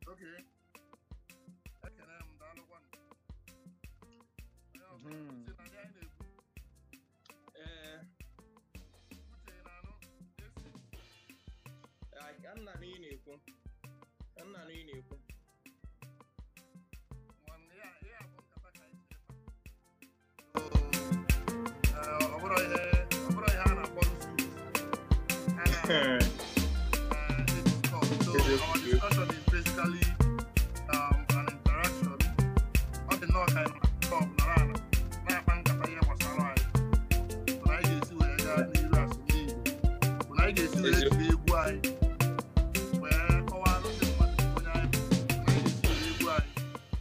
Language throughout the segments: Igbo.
oke ekene m daalụkwa onye ọbụla Mhm. si na ndị anyị na-ekwu ee uche ị na-anụ esi ka nna na ị na-ekwu ka nna na ị na-ekwu nwanne ya ya bụ nkata ka anyị chere taa. ọ bụrụ ihe ọ bụrụ ihe a na-akpọ nzuzu a na So our discussion is basically um, an interaction. Ọ dị nnọọ ka anyị na-atọ nọrọ ala na-akpa nkata ihe gbasara anyị. Bụ na anyị ga-esi wee gaa n'iru asụsụ Igbo. Bụ na anyị ga-esi wee Eziokwu. jiri egwu anyị wee kọwara ndị mmadụ onye anyị bụ. Bụ na anyị ga-esi were egwu anyị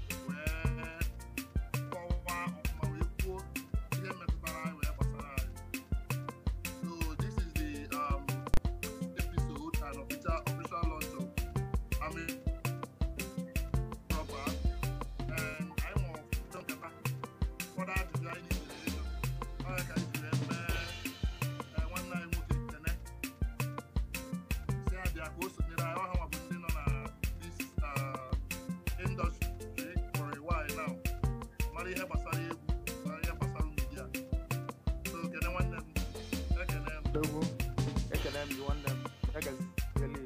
wee kọwaa ọfụma wee kwuo ihe metụtara anyị wee gbasara anyị. So this is the um, episode and official official launch of Ami proper and I want to talk about what I do I need to do. I can do them one night nwoke kene si abịa ka o sonyere anyị ọha nwa bụ ndị nọ na this uh, industry for a while now mara ihe gbasara egwu mara ihe gbasara media so kene nwanne m ekene m Egwu. Ekene m gị nwanne m. Ya gaziele.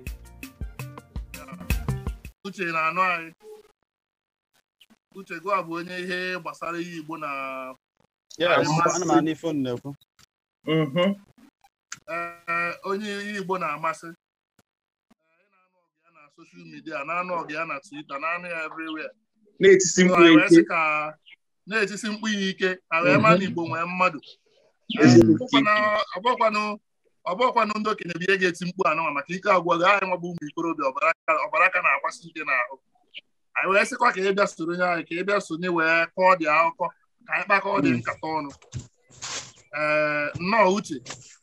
uche na-anụ anyị uche gụa bụ onye ihe gbasara ihe igbo na yes ana m anụ ife unu na-ekwu mhm ee onye ihe igbo na-amasị Ee, ị na-anụ ọgụ ya na soshal midia na-anụ ọgụ ya na twita na-anụ ya everywhere na-etisi So, mkpu anyị wee eke sị ka na-etisi mkpu ya ike ka wee maa na igbo nwee mmadụ Ee, Eziokwu. ọbụkwanụ- ọbụkwanụ ọbụkwanụ ndị okenye bụ ihe ga-eti mkpu anụnwa maka ike agwụ gị anyị nwabụ ụmụ ikorobịa ọbara aka- ọbara aka na-agbasi ike n'ahụ anyị wee sịkwa ka ị bịa sonye anyị ka ị bịa sonye wee kọọ dị akụkọ ka anyị kpakọọ dị nkata ọnụ ee nnọọ uche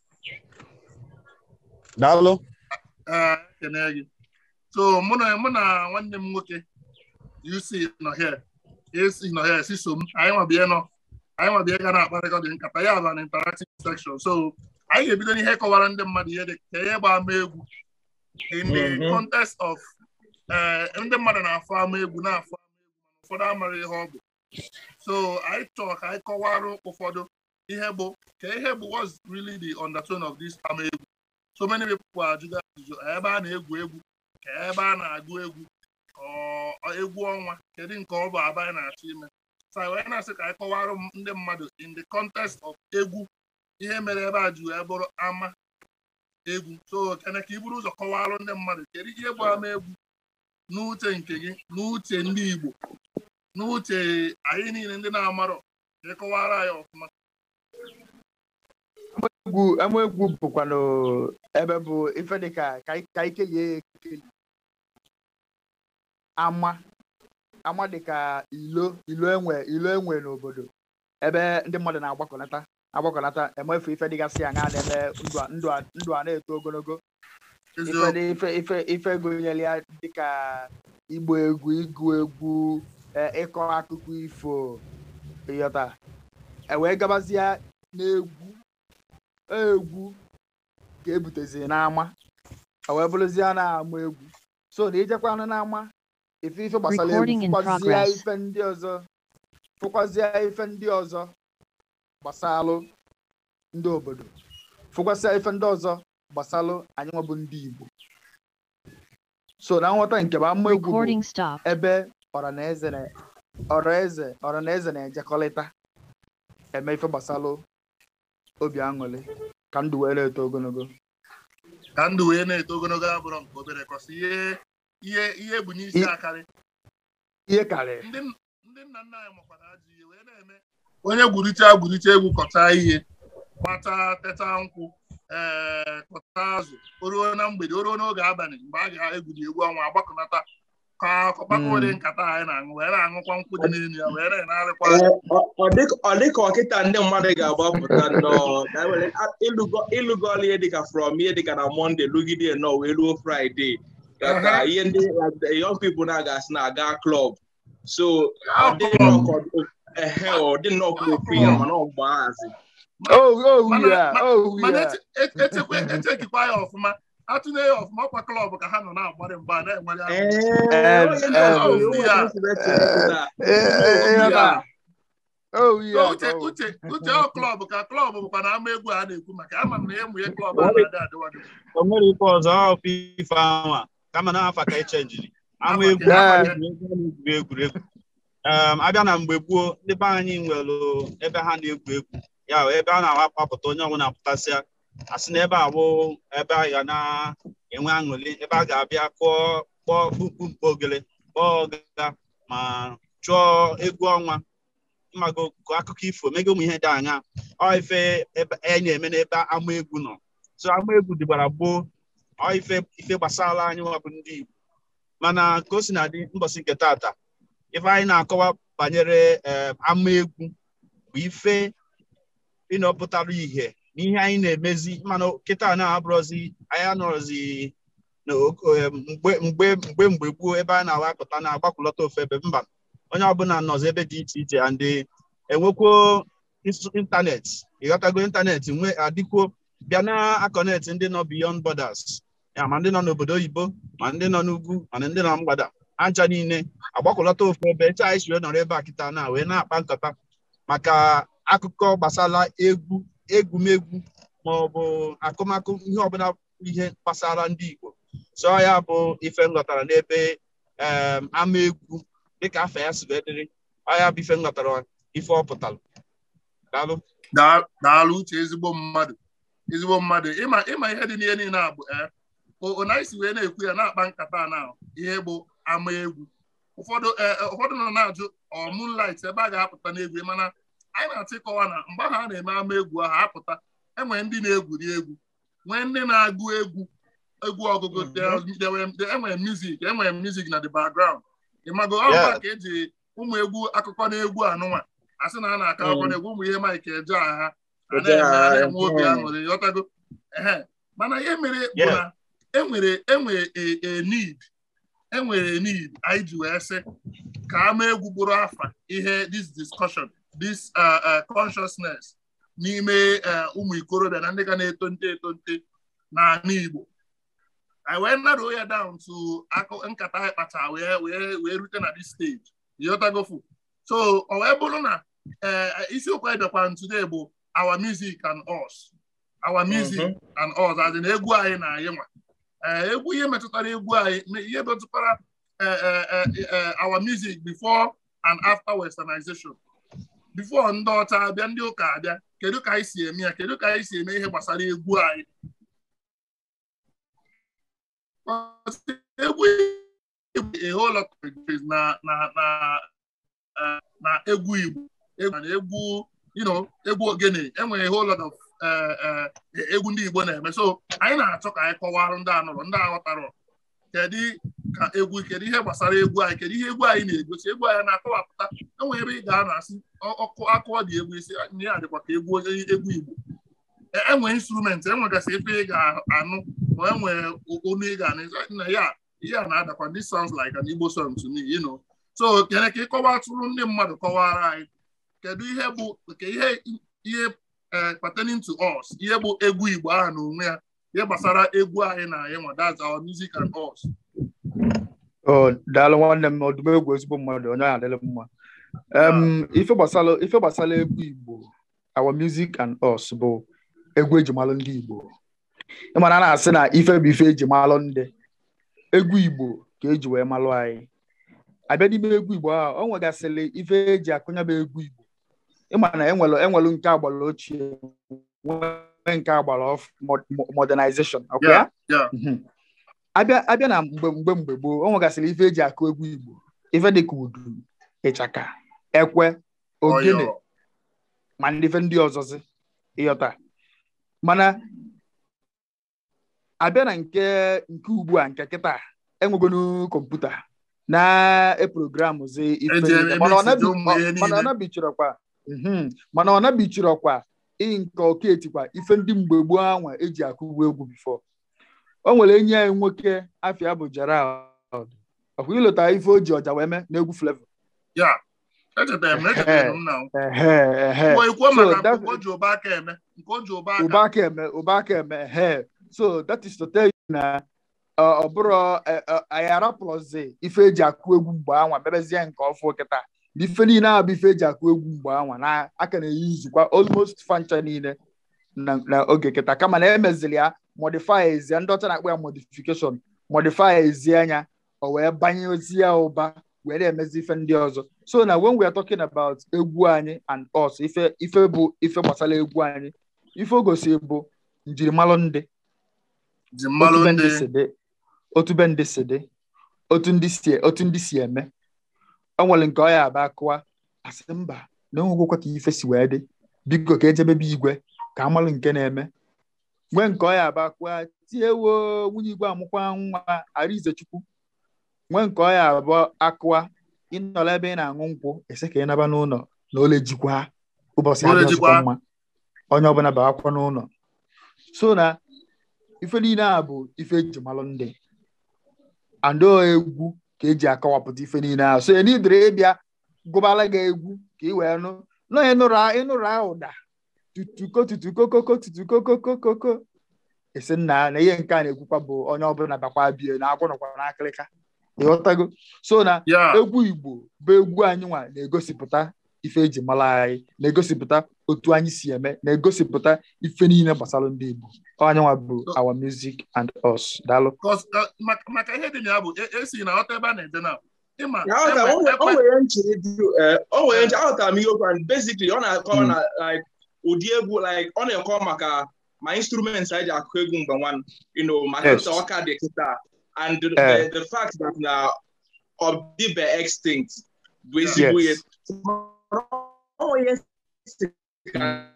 daalụ ee ekene gị so mụ na mụ na nwanne m nwoke UC nọ here AC nọ here si so m anyị nwabịa nọ anyị nwabịa ga na-akparịkọ dị nkata ya bụ an interactive section so anyị ga-ebido n'ihe kọwara ndị mmadụ ihe dị ka ihe gba ama egwu in the Mhm. context of ee ndị mmadụ na-afụ ama egwu na-afụ ama egwu mana ụfọdụ amara ihe ọ bụ so anyị chọrọ ka anyị kọwara ụfọdụ ihe bụ ka ihe bụ what's really the undertone of this ama egwu so many people ajụgo ajụjụ ebe a na-egwu egwu ka ebe a na-agụ egwu ọ egwu ọnwa kedu nke ọ bụ aba anyị na-achọ ime so anyị wee na-asị ka anyị kọwara m- ndị mmadụ in the context of egwu ihe mere ebe a ji wee bụrụ ama egwu so kene ka i buru ụzọ kọwara ndị mmadụ kedu ihe bụ ama egwu n'uche nke gị n'uche ndị Igbo n'uche anyị niile ndị na-amarọ ka ị kọwara anyị ọfụma egwu ama egwu bụkwanụ ebe bụ ife dịka ka anyị- ka anyị kelie ya ekeli ama ama dịka ilo ilo enwe ilo enwe n'obodo ebe ndị mmadụ na-agbakọnata agbakọnata emefu ife dịgasị aṅa na-eme ndụ a- ndụ a- ndụ a na-eto ogologo ife eziokwu dị- ife ife ife gụnyere ya dịka igba egwu ịgụ egwu eh, ịkọ akụkọ ifo ịghọta e wee gabazie n'egwu egwu ka ebutezi n'ama o wee bụrụzie na-ama egwu so na ijekwanụ n'ama ife ife gbasara egwu Recording in fụkwazie progress. ife ndị ọzọ fụkwazie ife ndị ọzọ gbasalụ ndị obodo fụkwasịa ife ndị ọzọ gbasalụ anyị nwebụ ndị Igbo so na nghọta nke bụ ama egwu bụ Recording stopped. ebe ọranaeze na ọraeze ọranaeze na-ejekọrịta eme ife gbasalụ obi aṅụrị ka ndụ wee na-eto ogologo ka ndụ wee na-eto ogologo abụrọ nke obere kọsị ihe ihe ihe bụ n'isi I- akarị ihe karịrị ndị ndị nna nna anyị makwara ajọ ihe wee na-eme onye gwuricha gwuricha egwu kọta ihe gbata teta nkwụ ee kọta azụ o ruo na mgbede o ruo n'oge abalị mgbe a ga-egwuri egwu ọnwa agbakọnata ka ọkpakọ ụdị nkata anyị na-aṅụ wee na-aṅụkwa nkwụ dị n'elu ya wee na-enarịkwa ọ dịka ọkịta ndị mmadụ ga-agbapụta nnọọ na e nwere a- ịlụgo ịlụgọla ihe dịka from ihe dịka na mọnde lụgide nnọọ wee ruo fraịde ka ka Aha. ihe ndị like the young people na-agasị na-aga klọb so ọ Ah, dị club. nnọọ ka ọ- ehe ọ dị nnọọ ka ofu ihe mana ọ gbaazi oh oh Mana- yeah ma- oh mana yeah eche- eche- echekwa echekikwa ya ọfụma atụnye ya ọfụma ọkwa klọb ka ha nọ na-agbari mgba na-enwere ahụ. Em, em. ịghọta oh So yeah uche oh. uche uche ọ klọb ka klọb bụkwa na ama egwu a na-ekwu maka ama m na ya mụnye klọb a na-adị adịwadị o nwere ife ọzọ ọ ife ahụ a kama na afa ka echenjiri ama Afa egwu ka- Yeah. egwu egwuregwu um, abịa na mgbe gboo ndị be anyị nwere ebe ha na-egwu egwu ya wee ebe a na-awapụta onye ọbụla pụtasịa asị na ebe a bụ ebe a ga na-enwe aṅụrị ebe a ga-abịa kụọ kpọọ kpukpu mkpo ogele kpọọ ọga ma chụọ egwu ọnwa mmago gụọ akụkọ ifo mego ụmụ ihe dị anya ọ ife ebe a na-eme n'ebe ama egwu nọ so ama egwu dịgbara gboo ọ ife ife gbasara anyị nwa bụ ndị Igbo mana ka o si na dị mbọsị nke tata ife anyị na-akọwa banyere em, ama egwu bụ ife ịnọpụtara ihe n'ihe anyị na-emezi mana kịta na-abụrọzi anyị anọrọzi na oko- em, mgbe mgbe mgbe mgbe gboo ebe a na-awapụta na-agbakwụlọta ofe ebe mba onye ọbụla nọzi ebe dị iche iche and enwekwo ins- ịntanetị ịghọtago ịntanetị nwe adịkwuo bịa na akọnetị ndị nọ beyond borders ya ma ndị nọ n'obodo oyibo ma ndị nọ n'ugwu ma ndị nọ mgbada aja niile agbakwụlọta ofu ebe eche anyị si wee nọrọ ebe a kịta na wee na-akpa nkata maka akụkọ gbasara egwu egwumegwu ma ọ bụ akụmakụ ihe ọbụla ihe gbasara ndị Igbo so ya bụ ife nghọtara n'ebe em, ama egwu dịka afọ ya si wee dịrị ọ ya bụ ife nghọtara ife ọ pụtara daalụ Daa- daalụ uche ezigbo mmadụ ezigbo mmadụ ịma ịma ihe dị n'ihe niile a bụ ee ona isi wee na-ekwu ya na-akpa nkata na ihe bụ ama egwu ụfọdụ ee ụfọdụ nọ na-ajụ ọ moonlight ebe a ga-apụta n'egwu mana anyị na-achọ ịkọwa na mgbe ahụ a na-eme ama egwu ahụ apụta enwere ndị na-egwuri egwu nwee ndị na-agụ egwu egwu ọgụgụ enwere music enwere music na the background ịmago ọgba Yeah. ka eji ụmụ egwu akụkọ na egwu anụnwa asị na a na-akọ akụkọ na egwu ụmụ ihe Mike eje agha a na-eme a na-enwe obi aṅụrị ghọtago ehe mana ihe mere bụ Yeah. na enwere enwere a- a need enwere a need anyị ji wee sị ka ama egwu bụrụ afa ihe this discussion this uh, uh, consciousness n'ime uh, ụmụ ikorobịa na ndị ga na-eto nte eto nte n'ala Igbo anyị wee narrow ya down to akụ nkata anyị kpacha wee wee wee rute na this stage ịghọtagofu so ọ wee bụrụ na eh, isiokwu anyị bịakwa today bụ our music and us our music Mhm. and us as in egwu anyị na anyị nwa Eh, egwu ihe metụtara egwu anyị me- ihe metụtara eh, eh, eh, eh, our music before and after westernization before ndị ọcha abịa ndị ụka abịa kedu ka anyị si eme ya kedu ka anyị si eme ihe gbasara egwu anyị egwu Igbo a whole lot of things na na na eh, na egwu Igbo egwu na egwu you know egwu ogene enwere a whole lot of eh, eh, egwu ndị Igbo na-eme so anyị na-achọ ka anyị kọwarụ ndị anụrụ ndị aghọtara kedu ka egwu kedu ihe gbasara egwu anyị kedu ihe egwu anyị na-egosi egwu anyị na-akọwapụta enwere ebe ị ga-anọ asị ọ- ọkụ akụọ dị egwu isi ihe a dịkwa ka egwu onye egwu Igbo E- enwe instrument enwegasị ife ị ga-anụ ma enwere onu ị ga-anụ na ya ihe a na-adakwa this sounds like an Igbo song to me you know so kene ka ị kọwatụrụ ndị mmadụ kọwara anyị kedu ihe bụ ke ihe ihe eh, pertaining to us ihe bụ egwu Igbo ahụ na onwe ya ihe gbasara egwu anyị na anyị nwa that's our music and us Oh, daalụ nwanne m ọdụm egwu ezigbo mmadụ onye ahụ adịla mma Em, ife gbasara ife gbasara egwu Igbo our music and us bụ egwu eji malụ ndị Igbo ịmana a na-asị na ife bụ ife eji malụ ndị egwu Igbo ka eji wee malụ anyị abịa n'ime egwu Igbo ahụ ọ nwegasịrị ife eji akụnya bụ egwu Igbo ịma na enwelu enwelu nke agbara ochie nwee nke agbara ọf mo- modernization ọkwa ya Yeah, yeah. Mhm. abịa abịa na mgbe mgbe mgbe gboo o nwegasịrị ife eji akụ egwu Igbo ife dịka udu ịchaka ekwe ogene Ọyọ. ma ndị ife ndị ọzọzi ịghọta mana abịa na nke nke ugbu a nke kịta enwegonu kọmputa na-eprogramụzi ife Eji niile. eme mana ọ message nabi- ụmụ ihe ọ- mana ọ niile. nabichirọkwa mhm. mana ọ nabichirọkwa ị nke oketikwa ife ndị mgbe gboo anwa eji akụgbu egwu bifo o nwere enyi anyị nwoke afịa bụ Gerald ọkwa ịlụta ife o ji ọja wee mee n'egwu Flavour Yeah. echetara m echetara m na ehe ehe Mgbe ikwuo So maka that- nke o ji ụba aka eme nke o ji ụba aka ụba aka eme ụba aka eme ehe so that is to tell you na ọ ọ bụrụ ẹ- ẹ- anyị arapụrụzi ife eji akụ egwu mgbe anwa mebezie nke ọfụ kịta na ife niile a bụ ife eji akụ egwu mgbe anwa na aka na-eyi izukwa almost fancha niile na na oge kịta kama na emezili ya modify ezie ndị ọcha na-akpọ ya modification modify ezie anya o wee banye ozi ya ụba wee na-emezi ife ndị ọzọ so na when we are talking about egwu anyị and us ife ife bụ ife gbasara egwu anyị ife o gosi bụ njirimara ndị ji otu mmalụ be ndị ndị si dị otu be ndị si dị otu ndị si otu ndị si eme o nwere nke ọ ya aba akụwa asị mba na onwegwekwa ka ife si wee dị biko ka ejebebe igwe ka amalụ nke na-eme nwee nke ọ ya aba akụwa tiewo nwunye igwe amụkwa nwa arize chukwu nwee nke ọ ya abụọ akụwa ịnọrọ ebe ị na-aṅụ nkwụ ese ka ị naba n'ụlọ na ole jikwa ụbọchị Ole adị jikwa. ọzọkwa mma onye ọbụla bawakwa n'ụlọ so na ife niile a bụ ife eji malụ ndị ando egwu ka eji akọwapụta ife niile ahụ so na idere ịbịa gụbala gị egwu ka ị wee nụ nọ ịnụrụ ịnụrụ ụda tutuko tutukokoko tutukokokokoko esi nna na ihe nke a na-ekwukwa bụ onye ọbụla bakwa bie na agwụ nọkwa n'akịrịka ịghọtago so na ya egwu igbo bụ egwu anyị nwa na-egosipụta ife eji mara anyị na-egosipụta otu anyị si eme na-egosipụta ife niile gbasara ndị igbo onye nwa bụ our music and us daalụ 'cause, uh, maka maka ihe dị na ya bụ e- esi na ọta ebe a na-eje na ịma Ya, ọ ga- enwe- o nwere- o ekwe- nwere nchiri dị eh, o nwere nchi aghọtara m ihe okwu and basically ọ na-akọwa Mm. na like ụdị egwu like ọ na-ekọ maka ma instruments anyị ji akụ egwu mgbe nwan you know ma Yes. kịta ọka dị kịta and the, Eh. the, the fact that na ọ dịbe extinct bụ ezigbo ihe Yes. Ọ nwere ihe si ka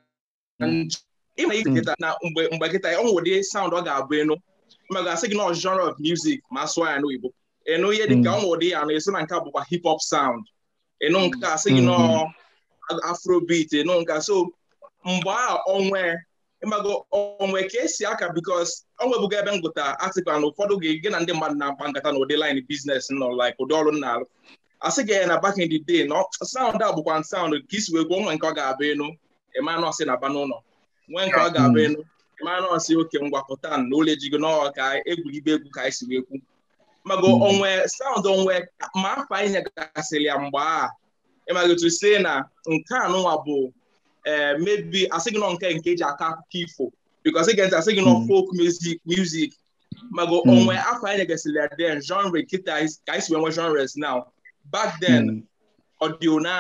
ịma ike kịta na mgbe mgbe kịta ọ nwere ụdị sound ọ ga-abụ enu ma ga-asị gị na ọ genre of music ma asụọ ya n'oyibo enu ihe dịka Mm. ọ nwere ụdị ya na esi na nke a bụkwa hip hop sound enu nke a sị gị nọ afrobeat enu nke a so mgbe a onwe ịmago onwe ka esi aka bikos ọ nwebugo ebe m gụta article na ụfọdụ gị gị na ndị mmadụ na-akpa nkata na ụdị line business nọ like ụdị ọrụ m na-alụ asị gị ya na back in the day na sound a bụkwa sound ka isi wee gwuo nwe nke ọ ga-abụ enu ịma nọọsị na-aba n'ụlọ nwee nke ọ ga-abụ enu ịma nọọsị oke ngwapụta na ụlọ ejigo n'ọọ ka egwuribe egwu ka anyị si wee kwu mago Mm. onwe sound onwe ma afa ihe gasịrị ya mgbe a ịmaghị otu si na nke a nụnwa bụ ee mebi asị gị nọ nke nke eji akọ akụkọ ifo bikos ị ga-ntị asị gị nọ Mm. folk music music mago Mm. onwe afọ anyị gasịrị ya then genre kịta ka anyị si wee nwee genres now back then Mm. ọdio na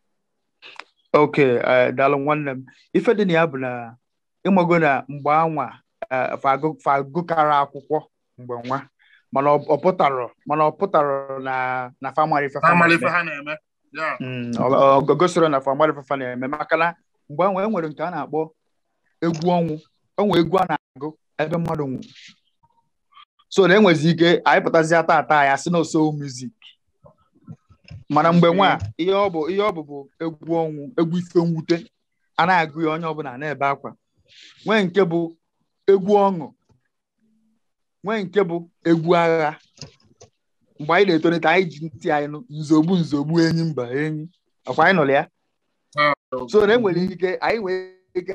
ok eh, daalụ nwanne m ife dị na ya bụ na ịmago na mgbe anwa eh, fagụ- fagụkara akwụkwọ mgbe nwa mana ọ ọ pụtarọ mana ọ pụtarọ na na famari ife ha fa mara ife na-eme. ha na-eme ya Mm, ọ- ọ gosiri na famari ife fa na-eme maka na mgbe anwa e nwere nke a na-akpọ egwu ọnwụ onwe egwu a na-agụ ebe mmadụ nwụ so na enwezi ike anyị pụtazia tata ya si na oso music mana mgbe nwa ihe ọ bụ ihe ọ bụ bụ egwu ọnwụ egwu ife mwute a na-agụ ya onye ọbụla na-ebe akwa nwee nke bụ egwu ọṅụ nwee nke bụ egwu agha mgbe anyị na-etolite anyị ji ntị anyị nụ nzogbu nzogbu enyi mba enyi ọkwa anyị nụrụ ya so na enwere ike anyị nwere ike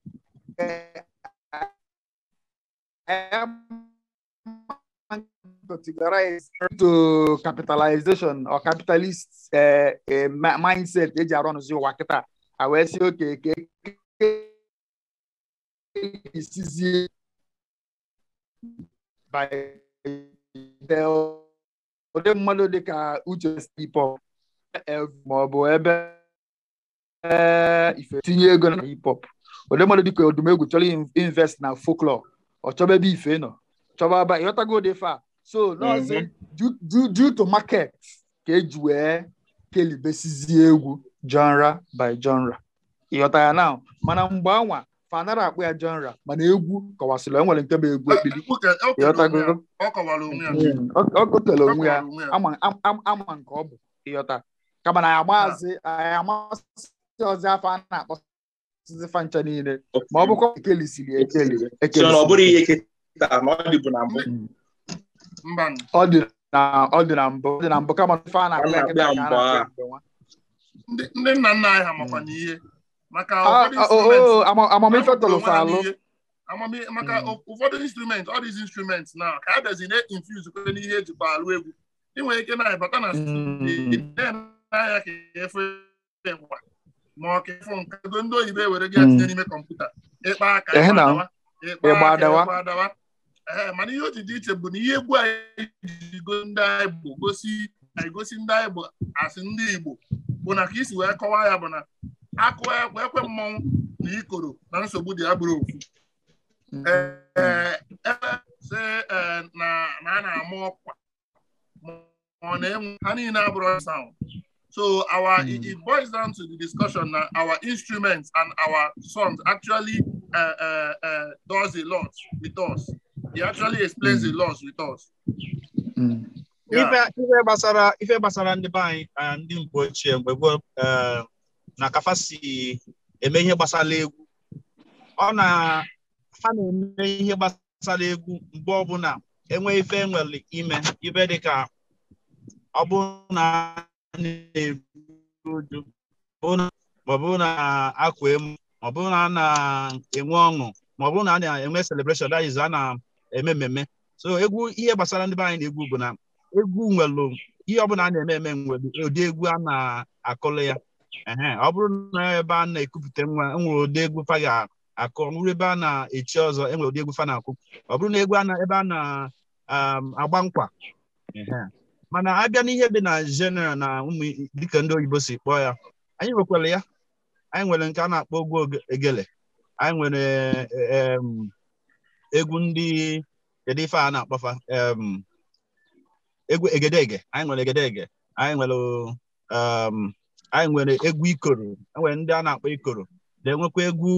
categorize to capitalization or capitalist uh, uh, ma- mindset eji arụ ọnụzi ụwa kịta a wee si oke ke isizie by the ụdị mmadụ dịka uche hip-hop ma ọ bụ ebe eh, ife tinye ego na hip-hop ụdị mmadụ dịka odumegwu chọrọ in- invest na folklore ọ chọba ebe ife nọ chọba aba ịghọtago dị fa so nọọsị due- due due to market ka eji wee kelibesizie egwu genre by genre ịghọta ya now mana mgbe anwa fanara akpụ ya genre mana egwu kọwasịrị enwere nke bụ egwu ekpili Ekwu ka- o kere onwe ya. ịghọtago ọ kọwara onwe ya Mm, ọ ọ gotere Ọ onwe ya kọwara onwe ya ama am- am- ama nke ọ bụ ịghọta kama na ya amazi anyị amasị ọzọ afọ a na-akpọsịzi fancha niile ma ọ bụkwa ekelisiri ekeli so na ọ bụrụ ekelisiri ihe kịta ma ọ dịbụ na mbụ mba ọ dị na ọ dị na mbụ ọ dị na mbụ kama ife a na-akpọ ya A kịta ka a na-akpọ na-akpọ ya ya mgbe nwa ndị ndị nna nna anyị ha makwa n'ihe maka Ah, ụfọdụ ah, oh, instruments oh, ama- amamife ha wepụtara tọrọ onwe ha falụ n'ihe. amamihe maka Mm. ụfọdụ instrument all these instruments na ka a bịazi na-infuse kwe n'ihe ejikwa alụ egwu ị nwere ike na-abata na studio na-anya ka efe ngwa ma ọ ka efe nke ego ndị oyibo ewere gị Mm. tinye n'ime kọmputa ịkpa aka Ehe na. adawa, ịkpa Ịgba aka, adawa. ịgba adawa ee mana ihe o ji dị iche bụ na ihe egwu anyị ji go ndị anyị bụ gosi anyị gosi ndị anyị bụ asị ndị Igbo bụ na ka isi wee kọwaa ya bụ na akụ ekwe ekwe mmọnwụ na ikoro na nsogbu dị ya bụrụ ofu ee ebe sị ee, na na a na-ama ọkwa ma ọ na-enwe ha niile abụrụ sound so our it, it boils down to the discussion na our instruments and our songs actually uh, uh, uh, does a lot with us it actually explains a lot with us Yeah. ife ife gbasara ife gbasara ndị be anyị ah, ndị mgbe ochie mgbe gboo eh, na kafa si eme ihe gbasara egwu ọ na ha na-eme ihe gbasara egwu mgbe ọbụla enwe ife enwere ime ife dịka ọ bụrụ na a na-eru uju bụ na- ma ọ bụrụ na akwa emu ma ọ bụrụ na a na-enwe ọṅụ ma ọ bụrụ na a na-enwe celebration that is a na-eme mmemme so egwu ihe gbasara ndị be anyị na-egwu bụ na egwu nwere ihe ọbụla a na-eme eme nwere ụdị egwu a na-akụlụ ya ehe ọ bụrụ na ebe a na-ekupụta nwa enwere ụdị egwu fa ga-akụ ọ bụrụ ebe a na-echi ọzọ enwere ụdị egwu fa na-akụ ọ bụrụ na egwu a na ebe a na-agba nkwa ehe mana abịa n'ihe dị na general na ụmụ dịka ndị oyibo si kpọọ ya anyị nwekwara ya anyị nwere nke a na-akpọ egwu oge- egele anyị nwere em, egwu ndị kedu ife a na-akpọfa em, egwu egedege anyị nwere egedege anyị nwere um, anyị nwere egwu ikoro enwere ndị a na-akpọ ikoro na-enwekwa egwu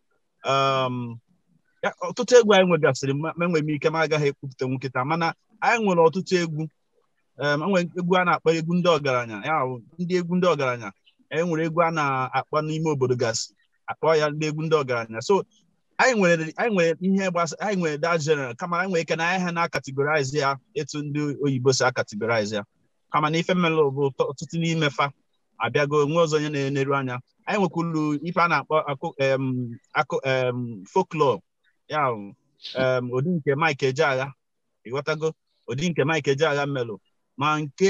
um, ya, ọtụtụ egwu anyị nwegasịrị ma ma enwere m ike ma agaghị ekwupụta nkịta mana anyị nwere ọtụtụ egwu um, enwere egwu a na-akpọ egwu ndị ọgaranya ya bụ ndị egwu ndị ọgaranya e nwere egwu a na-akpọ n'ime obodo gasị akpọ ya ndị egwu ndị ọgaranya so anyị nwere anyị nwere ihe gbasa anyị nwere that general kama anyị nwere ike na anyị ha na-akategorize ya etu ndị oyibo si akategorize ya kama na ife mmelụ bụ ọtụ- ọtụtụ n'ime fa abịago nwe ọzọ onye na-eneru anya anyị nwekwuru ife a na-akpọ akụ em, akụ em, folklore ya bụ, em, ụdị nke Mike Ejeagha ịghọtago ụdị nke Mike Ejeagha mmelụ ma nke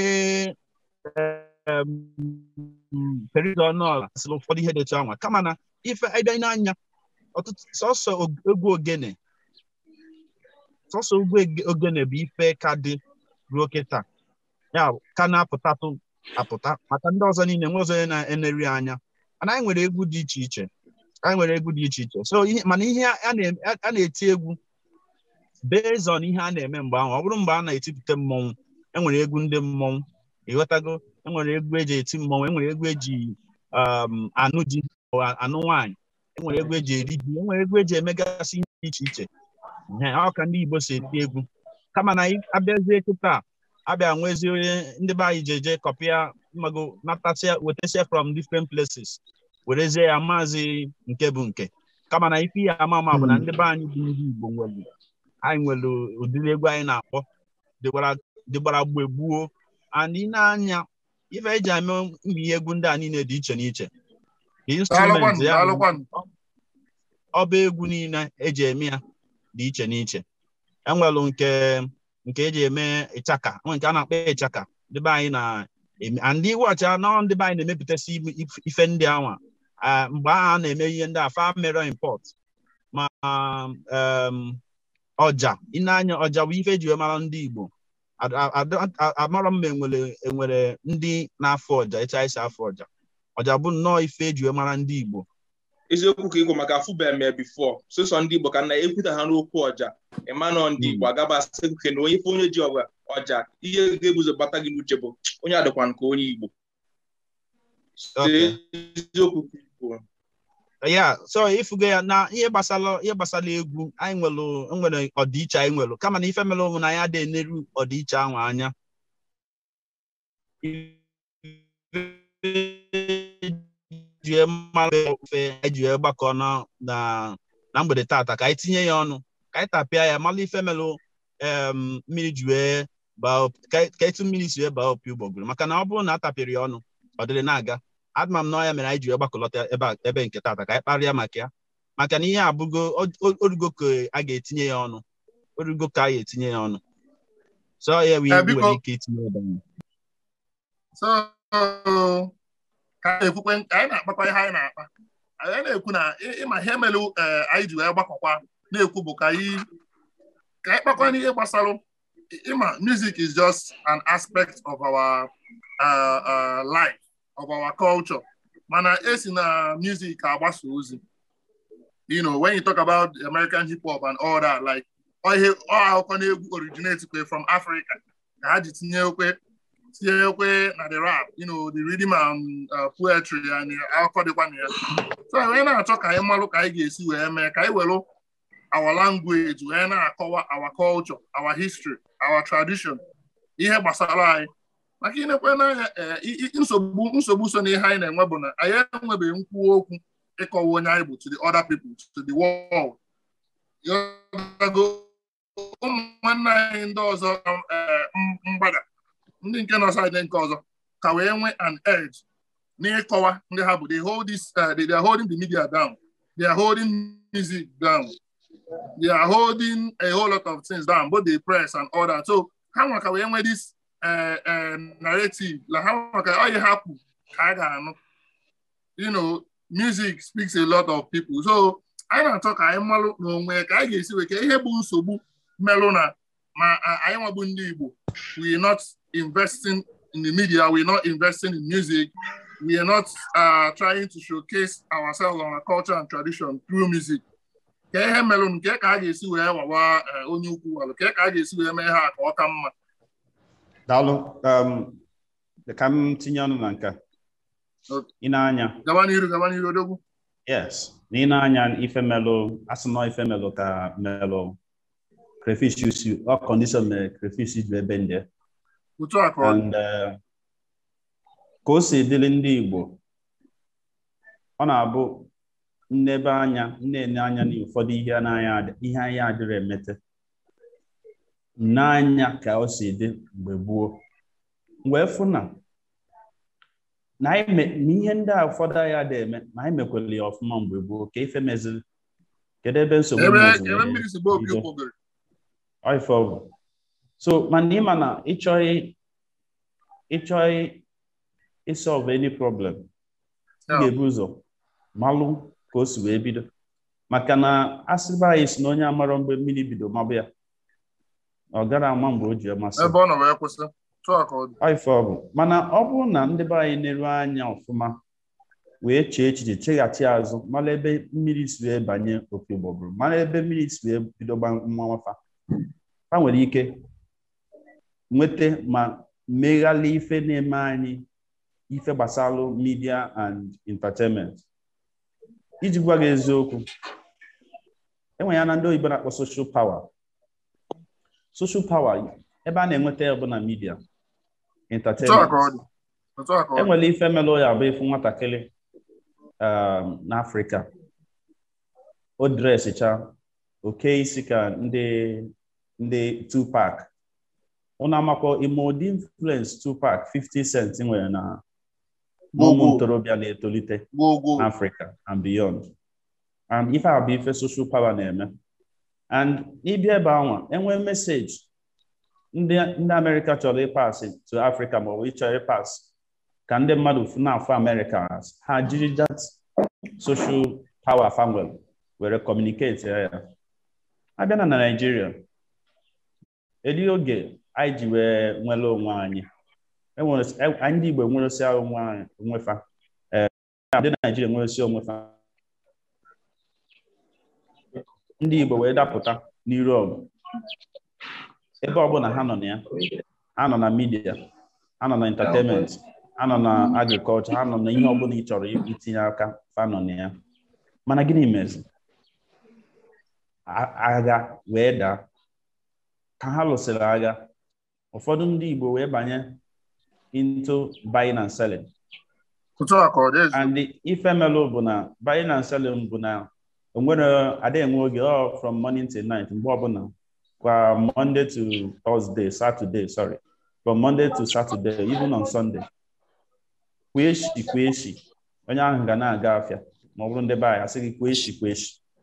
periodo ọnụọla sịrị ụfọdụ ihe dị etu anwa kama na ife ịbịa n'anya ọtụtụ sọsọ og- egwu ogene sọsọ egwu ege- ogene bụ ife ka dị ruo kịta ya bụ, ka na-apụtatụ apụta maka ndị ọzọ niile nwe ọzọ onye na-eneri anya mana anyị nwere egwu dị iche iche anyị nwere egwu dị iche iche so ihe mana ihe a na- a na-eti egwu based on ihe a na-eme mgbe ahụ ọ bụrụ mgbe a na-etipụta mmọnwụ enwere egwu ndị mmọnwụ ịghọtago enwere egwu eji eti mmọnwụ enwere egwu eji um, anụ di ọ anụ nwaanyị enwere egwu eji eri ji enwere egwu eji emegasị ihe dị iche iche Ehe, ọ ka ndị Igbo si eti egwu kama na anyị abịazie kịta abịa nwezie onye ndị be anyị ji eje kọpịa mmago natasịa wetasịa from different places werezie ya maazị nke bụ nke kama na ife ya ama ama bụ na ndị be anyị bụ ndị Igbo nwere anyị nwere ụdịrị egwu anyị na-akpọ dịgbara dịgbara mgbe gbuo and ị na-anya ife eji eme mbi egwu ndị a niile dị iche n'iche the instrument Daalụkwanụ, ya bụ daalụkwanụ. ọba egwu niile eji eme ya dị iche n'iche enwelu nke nke eji eme ịchaka nwere nke a na-akpọ ịchaka ndị be anyị na-eme and ndị wọchị anọ ndị be anyị na-emepụtasị ime- if- ife ndị anwa Ah, mgbe ahụ a na-eme ihe ndị a fa mere import ma um, ọja ị na-anya ọja bụ ife eji wee mara ndị Igbo Ad- ad- ad- amara m ma enwere enwere ndị na-afọ ọja etu anyị si afọ ọja ọja bụ nnọọ ife eji wee mara ndị Igbo eziokwu ka ịgwụ maka afụbeghị m ya bifo sọsọ ndị Igbo ka na ekwuta ha n'okwu ọja ịmanọ ndị Igbo agaba asị nke na onye ife onye ji ọgwa ọja ihe ga-ebuzo bata gị n'uche bụ onye adịkwa nke onye Igbo Okay. eziokwu ka ịgwụ ya so ifugo ya na ihe gbasara ihe gbasara egwu anyị nwere nwere ọdịiche anyị nwere kama na ife mere ụmụ na ya dị eneru ọdịiche ahụ anya ejie mmanụ ofe ejie gbakọ na na na mgbede tata ka anyị tinye ya ọnụ ka anyị tapịa ya mara ife mere em, mmiri ji wee baa op- ka ka etu mmiri si wee baa opi ụgbọgụrụ maka na ọ bụrụ na a tapịrị ya ọnụ ọ dịrị na-aga adịma m na ọ ya mere anyị ji wee gbakọlọta ebe a- ebe nke tata ka anyị kparịa maka ya maka na ihe abụgo o- o- orugo ka a ga-etinye ya ọnụ orugo ka a ga-etinye ya ọnụ so ya bụ ihe Eh, m biko- nwere ike itinye ebe ahụ. so ka anyị ekwukwe ka anyị na-akpakwa ihe anyị na-akpa anyị na-ekwu na ị- ịma ihe mere eh, anyị ji wee gbakọkwa na-ekwu bụ ka anyị ka anyị kpakwa n'ihe gbasara ịma music is just an aspect of our uh, uh, life of our culture mana esi na music agbasa ozi you know when you talk about American hip hop and all that like ọ ihe ọ akụkọ na-egwu originate kwe from Africa ka ha ji tinye okwe tinye okwe na the rap you know the rhythm and uh, poetry and akụkọ dịkwa na ya so anyị na-achọ ka anyị malụ ka anyị ga-esi wee mee ka anyị were our language wee na-akọwa our culture our history our tradition ihe gbasara anyị maka inekwe n'anya eh, i- i- nsogbu nsogbu so n'ihe anyị na-enwe bụ na anyị enwebeghị nkwuwa okwu ịkọwa onye anyị bụ to the other people to the world Ịghọtago? ụmụnne anyị ndị ọzọ eh, m- mgbada ndị nke nọ saịdị nke ọzọ ka wee nwee an edge n'ịkọwa ndị ha bụ they hold this uh, they, they are holding the media down they are holding music down they are holding a whole lot of things down both the press and all that so ha nwa ka wee nwee this uh, uh, narrative la ha nwa ka ọ ihe ha kwu ka a ga-anụ you know music speaks a lot of people so anyị na-achọ ka anyị malụ n'onwe ka anyị ga-esi wee ka ihe bụ nsogbu melụ na ma a- anyị nwabụ ndị Igbo we are not investing in the media we are not investing in music we are not uh, trying to showcase ourselves on our culture and tradition through music ka ihe melụ nke ka a ga-esi wee wawa eh, onye ukwu alụ ka ka a ga-esi wee mee ha ka ọ ka mma daalụ um, ka m tinye ọnụ na nke a. Okay. ị na-anya gaba n'iru gaba n'iru odogwu yes na ị na-anya ife melụ asị nọ ife melụ ka melụ crayfish usu ọ kọndishọn mere crayfish ju ebe ndị otu a ka ọ dị and uh, ka o si dịrị ndị Igbo ọ na-abụ nnebe anya nne anya na ụfọdụ ihe anaghị adị- ihe anyị adịrị emete n'anya ka o si dị mgbe gboo wee fụ na na anyị me- na ihe ndị a ụfọdụ anyị adị eme na anyị mekwere ya ọfụma mgbe gboo ka ife meziri kedu ebe nsogbu ebe meziri ebe mmiri si gba opi bido? ụkwụgịrị Ọ ife ọ bụ. so mana ịma na ịchọghị ịchọghị ịsolve any problem ị Yeah. ga-ebu ụzọ malụ ka o si wee bido maka na asịba anyị si na onye amarọ mgbe mmiri bido mabụ ya ọ gara ama mgbe o ji amasị ebe ọ nọ wee kwụsị otu a ka ọ dị Ọ ife ọ bụ mana ọ bụrụ na ndị be anyị na-eru anya ọfụma wee chee echiche cheghachi azụ mara ebe mmiri si wee banye opi ụgbọgụrụ mara ebe mmiri si wee bido gba mmanwafa ha nwere ike nweta ma meghalị ife na-eme anyị ife gbasara media and entertainment iji gwa gị eziokwu enwe ya na ndị oyibo na-akpọ social power social power ebe a na-enweta ya bụ na media otu a entertainment ka ọ dị otu a ka ọ dị enwere ife melụ ya bụ ịfụ nwatakịrị um, n'afrịka o dresicha oke isi ka ndị ndị Tupac ụnụ amakwa ime ụdị influence Tupac 50 Cent nwere na na ụmụ Gbogbo. ntorobịa na-etolite gwogwo n'Africa and beyond and ife a bụ ife social power na-eme and ịbịa ebe anwa enwee meseji ndị ndị Amerịka chọrọ ịpasị to Africa maọbụ ịchọrọ ịpasị ka ndị mmadụ f- na-afụ Amerịka as ha jiri that social power fanwel were communicate ya ya abịa na Nigeria edi oge anyị ji wee nwere onwe anyị enwere e- anyị ndị Igbo nweresi onwe anyị onwefa ee ndị Naijiria nweresi onwefa ndị Igbo wee dapụta n'iru ọgụ ebe ọbụla ha nọ na ya ha nọ na midia ha nọ na entertainment ha nọ na agrikọlchọ ha nọ na ihe ọbụla ị chọrọ itinye aka fa nọ na ya mana gịnị mezi A- agha wee daa ka ha lụsịrị agha ụfọdụ ndị Igbo wee banye into buying and selling otu a ka ọ dị ezi and the ife melụ bụ na buying and selling bụ na onwere ada enwe oge ọ from morning till night mgbe ọbụla kwa monday to thursday saturday sorry from monday to saturday even on sunday kwa echi kwa echi onye ahụ ga na-aga afịa ma ọ bụrụ ndị be anyị asị gị kwa echi kwa echi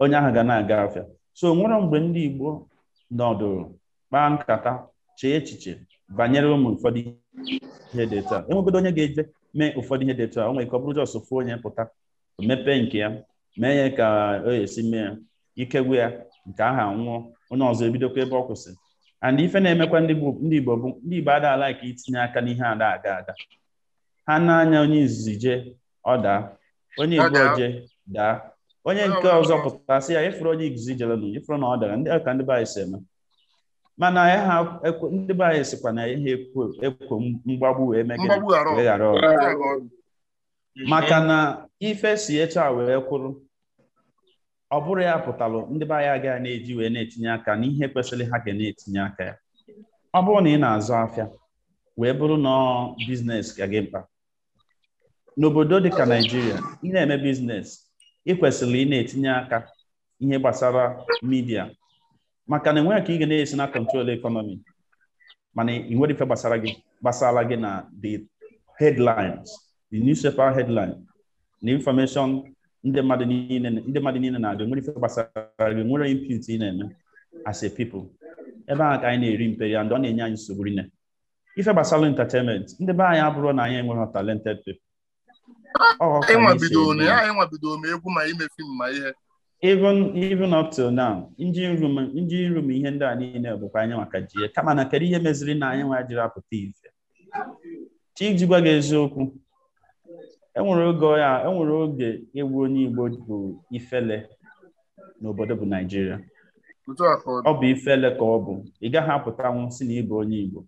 onye ahụ ga na-aga afịa so nwere mgbe ndị Igbo nọdụrụ kpaa nkata chee echiche banyere ụmụ ụfọdụ ihe dị etu a enwegodo onye ga-eje mee ụfọdụ ihe dị etu a o nwere ike ọ bụrụ jọs ofu onye pụta mepee nke ya mee ya ka o esi mee ya ikegwu ya nke aha nwụọ onye ọzọ ebidokwa ebe ọ kwụsịrị and ife na-emekwa ndị Igbo ndị Igbo bụ ndị Igbo ada ala ka itinye aka n'ihe ada aga aga ha na-anya onye izizi jee ọ daa onye Ọ Igbo daa. jee daa onye nke ọzọ pụtasị ya ịfụrụ onye izizi jelenụ ịfụrụ na ọ dara ndị ka ndị be anyị si eme mana ya ha ekwe- ndị be anyị sịkwa na ihe ekwo ekwo mgbagbu wee mee gịnị? Mgbagbu ghara ọgụ. wee ghara ọgụ. Otu a ka ọ dị. maka na ife si etu a wee kwụrụ ọ bụrụ ya pụtalụ ndị be anyị agaghị na-eji wee na-etinye aka n'ihe kwesịrị ha ga na-etinye aka ya ọ bụrụ na ị na-azụ afịa wee bụrụ na ọ biznes ka gị mkpa n'obodo dịka Naijiria ị na-eme biznes ị kwesịrị ị na-etinye aka ihe gbasara midia maka na enweghị ka ị ga na-esi na kọntrol ekọnọmi mana ị nwere ife gbasara gị gbasara gị na the headlines the newspaper headline na information ndị mmadụ niile ndị mmadụ niile na-agụ nwere ife gbasara gị nwere input ị na-eme as a people ebe ahụ ka anyị na-eri mperi and ọ na-enye anyị nsogbu rinne ife gbasara entertainment ndị be anyị abụrụ na anyị enweghị talented people Ọ ka Anyị anyị si nwabido na eme. ya anyị nwabido ma egwu ma ime fim ma ihe even even up till now engine room engine room ihe ndị a niile bụkwa anyị maka ji ya kama na kedu ihe meziri na anyị nwa jiri apụta ife chi iji gwa gị eziokwu enwere oge ya enwere oge egwu onye Igbo bụ ifele n'obodo bụ Naijiria otu a ka ọ dị. ọ bụ ifele ka ọ bụ ị gaghị apụtanwu si na ịbụ onye Igbo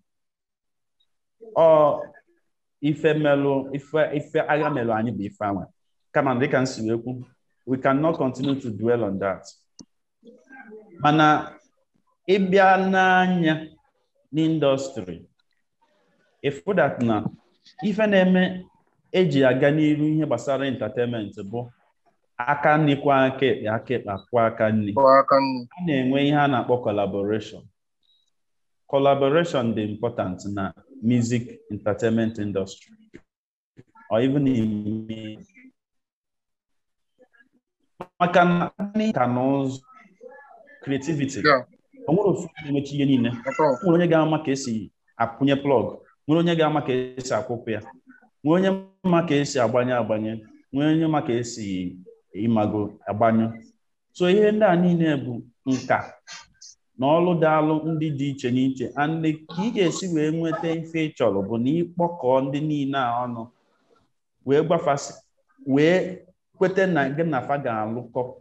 ọ ife melụ ife ife agha melụ anyị bụ ife anwa kama dịka m si wee kwu we cannot continue to dwell on that mana ịbịa n'anya n'indọstrị ịfụ that na ife na-eme eji aga n'iru ihe gbasara entertainment bụ aka nri kwa aka ekpe aka ekpe akwụ aka nri Bụ aka nri. a na-enwe ihe a na-akpọ collaboration collaboration dị important na music entertainment industry or even in maka na nka na ụzụ creativity Yeah. o nwere ofu onye na-emechi ihe niile At all. nwere onye ga-ama ka esi akwụnye plọg nwere onye ga-ama ka esi akwụpụ ya nwere onye ma ka esi agbanye agbanye nwere onye ma ka esi ịmago agbanyụ so ihe ndị a niile bụ nka na ọlụ daalụ ndị dị iche n'iche and ka ị ga-esi wee nweta ife ị chọrọ bụ na ịkpọkọọ ndị niile a ọnụ wee gbafasị wee kweta na gị na fa ga-alụkọ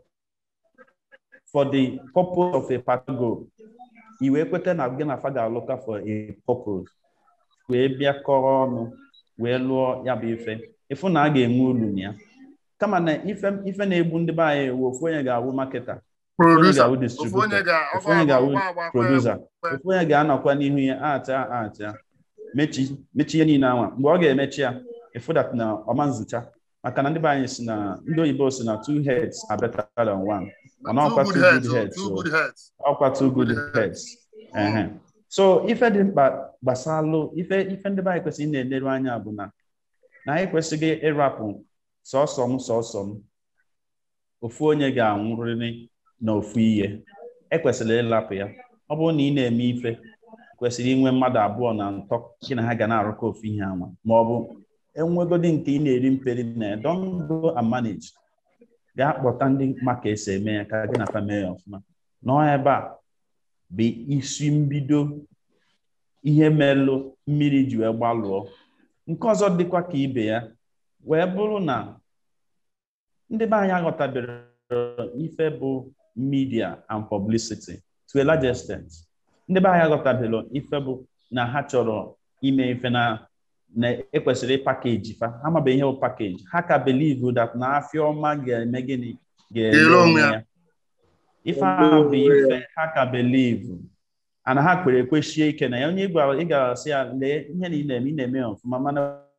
for the purpose of a particular goal i wee kweta na gị na fa ga-alụkọ for a purpose wee bịakọrọ ọnụ wee lụọ ya bụ ife ịfụ na a ga-enwe ulu na ya kama na ife ife na-egbu ndị be anyị ewu ofu onye ga-awụ maketa onye Producer. ga-awụ Ofu onye distributor ga ofu onye ga-awụ agba agba producer ofu onye ga-anọkwa n'ihu ya acha acha mechi mechi ihe niile anwa mgbe ọ ga-emechi ya ịfụdat na ọma nzụcha maka na ndị be anyị si na ndị oyibo si na two heads are better than one mana Two ọkwa good two heads. good oh, heads Two so good heads. ọkwa two good heads ehe so ife dị mkpa gbasalụ ife ife ndị be anyị kwesịrị ị na-eleru anya bụ na na anyị kwesịghị ịrapụ sọsọ m sọsọ m ofu onye ga-anwụrịrị na ofu ihe ekwesịrị ịlapụ ya ọ bụrụ na ị na-eme ife kwesịrị inwe mmadụ abụọ na ntọ gị na ha ga na-arụkọ ofu ihe anwa ma ọ bụ enwegodi nke ị na-eri mperi na ya don go and manage gaa kpọta ndị ma ka esi eme ya ka gị na fa mee ya ọfụma nọọ ebe a bụ isi mbido ihe melụ mmiri ji wee gbalụọ nke ọzọ dịkwa ka ibe ya wee bụrụ na ndị be anyị aghọtabere ife bụ media and publicity to a large extent ndị be anyị aghọtabere ife bụ na ha chọrọ ime ife na na ekwesịrị ịpakeji fa ha mabeghị ihe bụ pakeji ha ka believe that na afịa ọma ga-eme gịnị ga-ere Ga-ere onwe onwe ya. ya ife ahụ bụ ife ha ka believe ana ha kpere ekwesie ike na ya onye ị gwara ị ga-asị ya lee ihe na ị na-eme ị na-eme ya ọfụma mana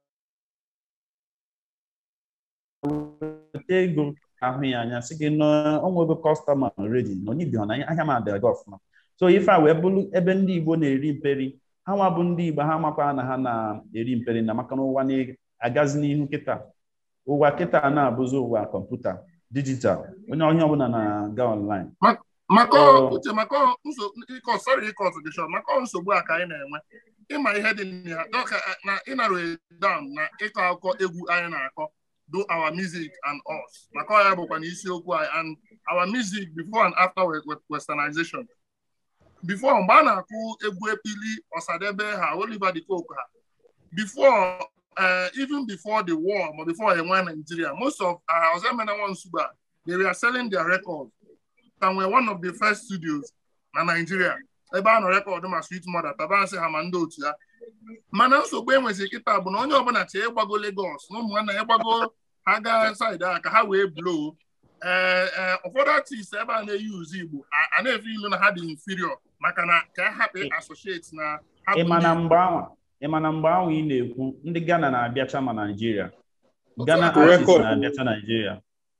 weta ego ahụ ya anya sị gị na onwego kọstọma redi na onye ibighọ na ahịa m adịghị gị ọfụma so ife a wee bụrụ ebe ndị Igbo na-eri mperi ha nwa bụ ndị Igbo ha makwa na ha na-eri mperi na maka na ụwa na-agazi n'ihu kịta ụwa kịta na-abụzi ụwa kọmputa digital onye onye ọbụla na-aga online maka Oh. uche maka ọ- nsogbu ịkọ sorry ịkọ ọtụ gị short maka ọ nsogbu a ka anyị na-enwe ịma ihe dị na ya dọka na ịnara down na ịkọ akụkọ egwu anyị na-akọ do our music and us maka ọ ya bụkwa na isiokwu anyị and our music before and after we- we- westernization before mgbe a na-akụ egwu epili ọsadebe ha Oliver de Coque ha before uh, even before the war ma before enwe Nigeria most of uh, Ozemena Nwansuba they were selling their records and we're one of the first studios na Nigeria ebe a nọ rekọdụ ma Sweet Mother tabansị ha ma ndị otu ya mana nsogbu enwezi kịta bụ na onye ọbụla chee ịgbago Lagos na ụmụnna ya ịgbago ha gaa saịdị a ka ha wee blow ee ee ụfọdụ artist ebe a na-eyi uzu Igbo a- a na-efe ilu na ha dị inferior maka na ka ha hapụ associate na ha bụ ịma na ndị mgbe ahụ ịma na mgbe ahụ ị na-ekwu ndị Ghana na-abịacha ma Nigeria Ghana Otu artist record. na-abịacha Nigeria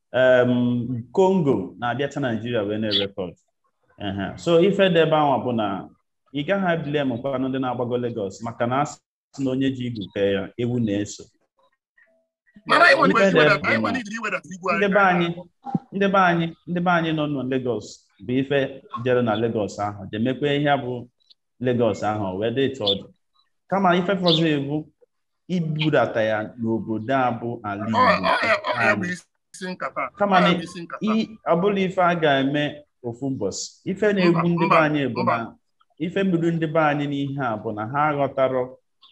um, Congo na-abịacha Nigeria wee na-erekọd Ehe. so ife dị ebe ahụ bụ na ị gaghị abịa mụkwanụ ndị na-agbago Lagos maka na asị na onye ji igwu kee ya ewu na-eso mana anyị nwere Ife ike dị iwedata- anyị bụ na nwere ike iwedata igwe ndị anyị be anyị ndị be anyị ndị be anyị nọ na Lagos bụ ife jere na Lagos ahụ jemekwa ihe bụ Lagos ahụ wee dị etu ọ dị kama ife fọzọ ebu ibudata ya n'obodo a bụ ala Ọ- ọ ya- ọ ya bụ Igbo isi nkata Kama Ọ ya na bụ isi nkata I- ọ bụla ife a ga-eme ofu ụbọchị ife na-egbu Mba, ndị be mba, anyị bụ mba. na ife gburu ndị be anyị n'ihe a bụ na ha aghọtarọ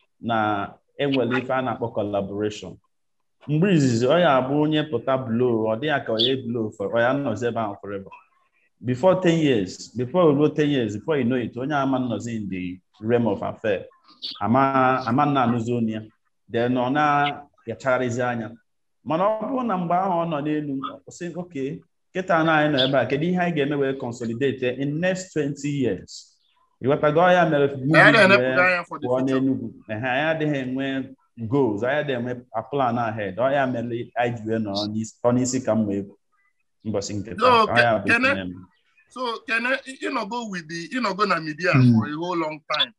na enwere ife a na-akpọ collaboration mgbe izizi ọ ya abụ onye pụta blow ọ dịghị ka onye blow for ọ ya nọzi ebe ahụ forever before 10 years before ruo 10 years before you know it onye ama nọzi in the realm of affair ama ama nna anụzi onye ya then ọ na-yachagharịzi anya mana ọ bụrụ na mgbe ahụ ọ nọ n'elu sị oke kịta na anyị nọ ebe a kedu ihe anyị ga-eme wee consolidate in next 20 years ịghọtago ya mere anyị movies na-enepụta wee anya for the pụọ future n'Enugu ehe anyị adịghị enwe goals anyị adịghị enwe a plan ahead ọ ya mere anyị ji wee nọrọ n'isi- ọ n'isi ka mma egwu mbọsị nke taa Yo, Ọ ya bụ Kene- itinye m. So Kene, ịnọgo with the ịnọgo na media Mm. for a whole long time.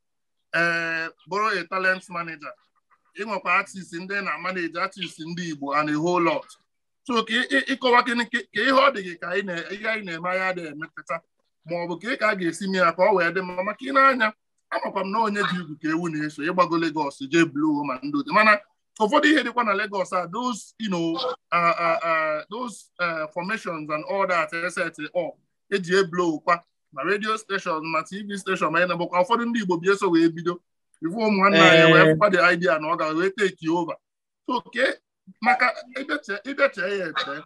Uh, bụrụ a talent manager. Ịnwekwa artist ndị na manage artist ndị Igbo and a whole lot. So ka ị- ị- ịkọwa gịnị ka ka ihe ọ dị gị ka anyị na- ihe anyị na-eme anyị adịghị emepụta ma ọ bụ ka ị ka a ga-esi mee ya ka ọ wee dị mma maka ị na-anya amakwa m na onye ji igwu ka ewu na-eso ịgbago Lagos jee blow ma ndị ode mana ụfọdụ ihe dịkwa na Lagos a those you know uh, uh, uh, those uh, formations and all that eset up eji eblow kwa ma radio station ma TV station ma na bụkwa ụfọdụ ndị Igbo bi eso wee bido ifu ụmụ nwanne anyị Eh. wee fụkwa the idea na ọ ga wee take over so ke maka ịbịache ịbịache ya eche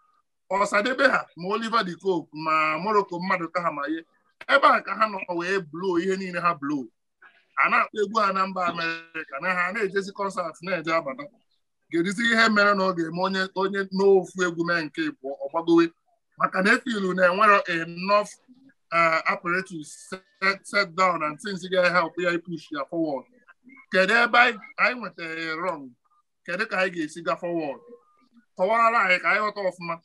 ọsadebe ha ma Oliver de Coque ma Morocco mmadụ ka ha ma ihe ebe a ka ha nọ wee blow ihe niile ha blow a na-akpọ egwu ha na mba Amerịka na ha na-ejezi kọnsat na-eje abata ga-edizi ihe mere na ọ ga-eme onye onye n'ofu egwu mee nke bụ ọgbagowe maka na efilu na-enwero enough uh, apparatus set, set down and things ga-help ya push ya forward kedu ebe anyị anyị nwetara wrong kedu ka anyị ga-esi ga forward kọwara anyị ka anyị ghọta ọfụma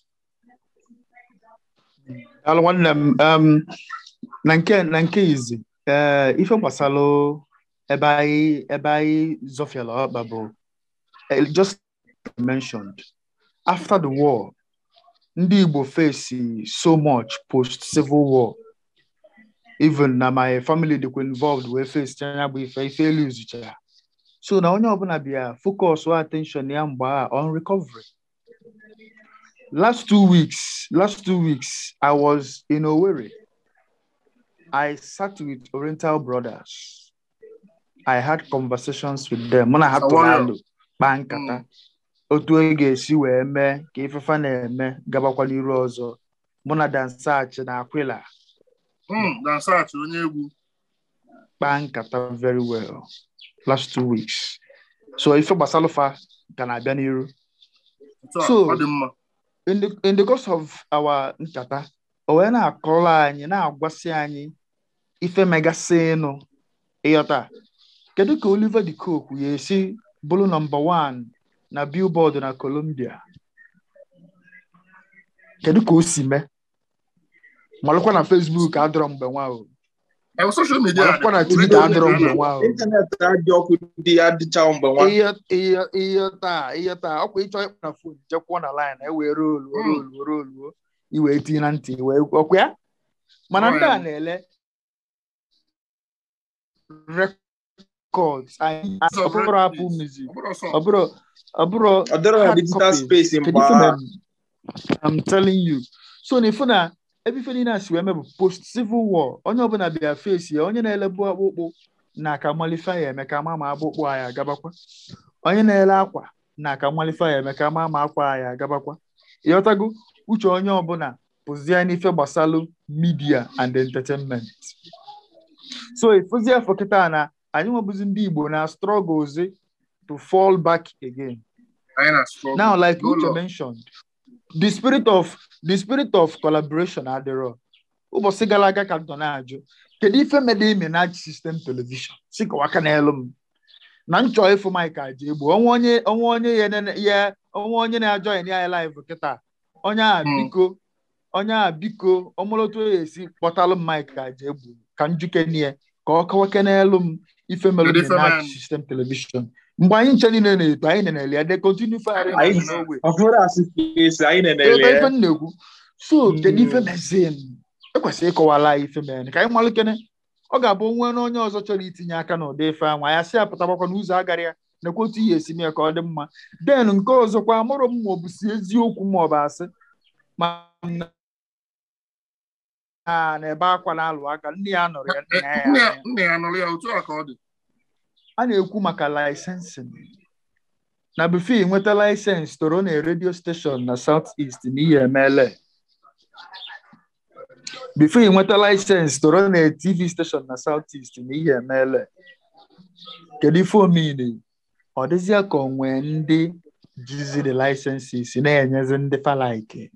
Alụ nwanne m um, na nke na nke izi ee ife gbasalụ ebe anyị ebe anyị zọfiala ọkpa bụ eh, just mentioned after the war ndị Igbo face so much post civil war even na my family dịkwa involved wee face anya bụ ife ife elu izucha so na onye ọbụla bịa focus attention ya mgbe a on recovery last two weeks last two weeks i was in owerri i sat with oriental brothers i had conversations with them mụ na ha tụrụ Sawayo. alụ kpaa nkata otu e ga-esi wee mee ka ifefa na-eme gabakwa n'iru ọzọ mụ na dansach na akwila Mm, dansach onye egwu kpaa nkata very well last two weeks so ife gbasalụfa ga na-abịa n'iru Otu a, So- ọ dị mma in the in the course of our nkata o wee na-akọrọ anyị na-agwasị anyị ife megasịnụ ịghọta kedu ka Oliver de Coque ya esi bụrụ nọmba one na billboard na Colombia kedu ka o si mee malụkwa na Facebook adọrọ mgbe nwa o Eh, social media Marakwa na dị- Twitter adịrọ mgbe nwa ahụ. ịntanetị adị ọkụ dị adịcha mgbe nwa ihe ihe ihe taa ihe taa ọkwa ịchọ ịkpọ na fon jekwuo na line ewee rolu rolu rolu iwee tinye na ntị wee ọkwa ya mana ndị a na-ele records anyị It's of ọbụrụ apụ records. music Ọ bụrụ sọ. ọbụrụ ọbụrụ ọ dịrọ na hard digital copies. space Kedu mgbe ife a mere? I'm telling you so na ifu na ebe ife niile a si wee mebụ post civil war onye ọbụla bịa face ya onye na-elebu akpụkpụ na aka malife ya eme ka ama ma akpụkpụ anyị agabakwa onye na-ele akwa na aka malife ya eme ka ama ma akwa anyị agabakwa ịghọtago uche onye ọbụla pụzie n'ife gbasalụ media and entertainment so ifuzie afọ kịta na anyị nwebụzi ndị Igbo na struggles to fall back again Anyị na struggle. Now, like No Uche law. mentioned, the spirit of the spirit of collaboration adịrọ. Ụbọchị gara aga ka m nọ na-ajụ kedu ife mede ime na sistem telivishọn si kọwa aka n'elu m na nchọ ịfụ Mike aja egbu ọnwa onye ọnwa onye ya nene- ya ọnwa onye na-ajọ ya live kịta onye a Hmm. biko onye a biko ọmụlụtụ ya esi kpọtalụ m Mike aja egbu ka njike nie ka ọ kọwake n'elu m ife melụ Kedu ife na mere? sistem telivishọn mgbe anyị nche niile na-eto anyị na-ele ya de continue firing Anyị- us n'ogbe ọ bụrụ asị space anyị Ịghọta na-ele ife m na-ekwu so Mm. kedu ife mezie ekwesịrị ịkọwala anyị ife mere ka anyị malụkene ọ ga-abụ onwe na onye ọzọ chọrọ itinye aka n'ụdị ife anwa ya si apụtagbakwa n'ụzọ agara ya nakwa otu ihe esi mee ka ọ dị mma den nke ọzọkwa amụrụ m ma ọ bụ si eziokwu ma ọ bụ asị ma m na na- na-ebe akwa na-alụ aka nne ya nọrọ ya nna ya Nne ya ya- nne ya nụrụ ya otu a ka ọ dị. a na-ekwu maka laịsensịn na bifo nweta laịsensị toro na redio steshọn na South East na ihe emeela bifo nweta laịsensị toro na TV steshọn na South East na ihe emeela kedu ife omine ọ dịzịa ka onwe ndị jiziri laịsensis na-enyezi ndị falaike